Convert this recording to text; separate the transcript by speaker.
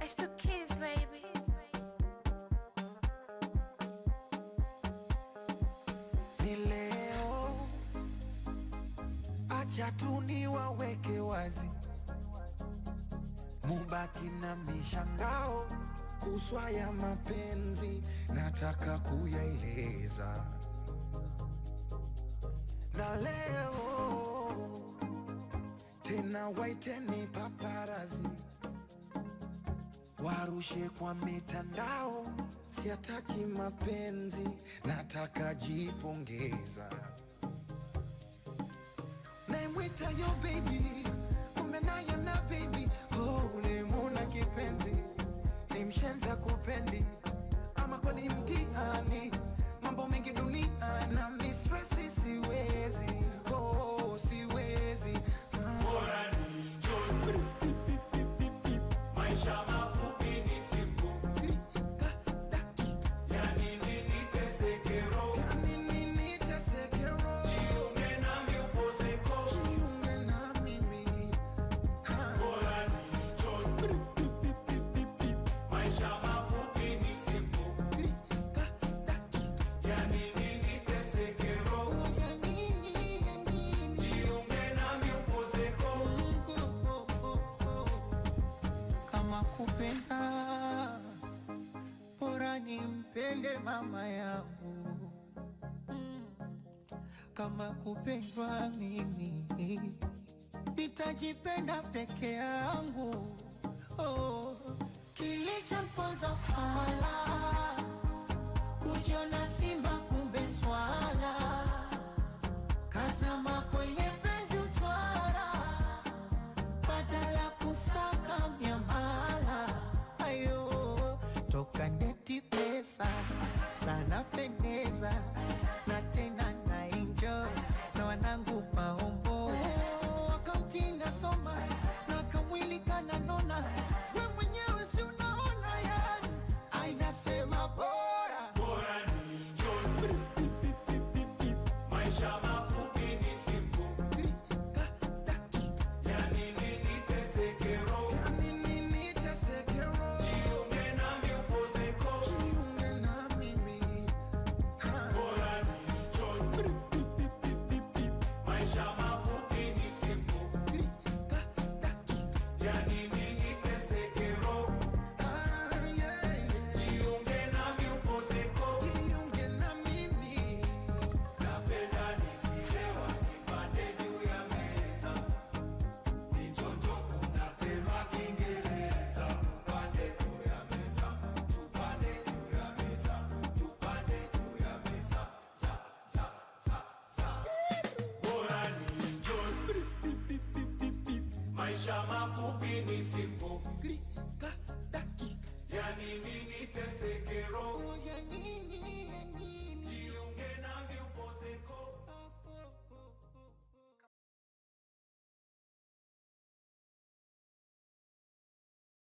Speaker 1: It's the kids, baby.
Speaker 2: ni leo, acha tu niwaweke wazi, mubaki na mishangao kuswa ya mapenzi, nataka kuyaeleza na leo tena, waiteni paparazi warushe kwa mitandao, siataki mapenzi, nataka jipongeza. Naimwita yo baby, kumbe naye na baby, oh, ulimuna kipenzi, ni mshenza kupendi, ama kwani mtihani, mambo mengi dunia na mistresi, siwezi oh, siwezi ah.
Speaker 3: Bora ni enjoy. Maisha mafupi ni simple. Yani nini teseke roho? Jiunge nami upozeko. Bora ni enjoy. Maisha mafupi ni simple. Yani nini teseke roho? Jiunge nami upozeko.
Speaker 4: kama kupenda bora nimpende mama yangu kama kupendwa mimi nitajipenda peke yangu oh. kilichomponza fala kujiona simba kumbe swala kazama kwenye penzi utwara badala kusaka miamala ayo toka ndeti pesa sana pendeza na tena na enjoy na wanangu maombo wakamtinda soma na kamwili kananona we mwenyewe si unaona yani ainasema bora
Speaker 3: Bora ni enjoy. Maisha mafupi ni simple. Yani nini teseke roho? Jiunge nami upozeko. Bora ni enjoy. Maisha mafupi ni simple. Yani nini teseke roho? Jiunge nami upozeko. Napenda nikilewa nipande juu ya meza. Nichonjo kunatema Kiingereza. Tupande juu ya meza. Tupande juu ya meza. Tupande juu ya meza. Za, za, za, za. Bora ni enjoy. Maisha mafupi ni simple.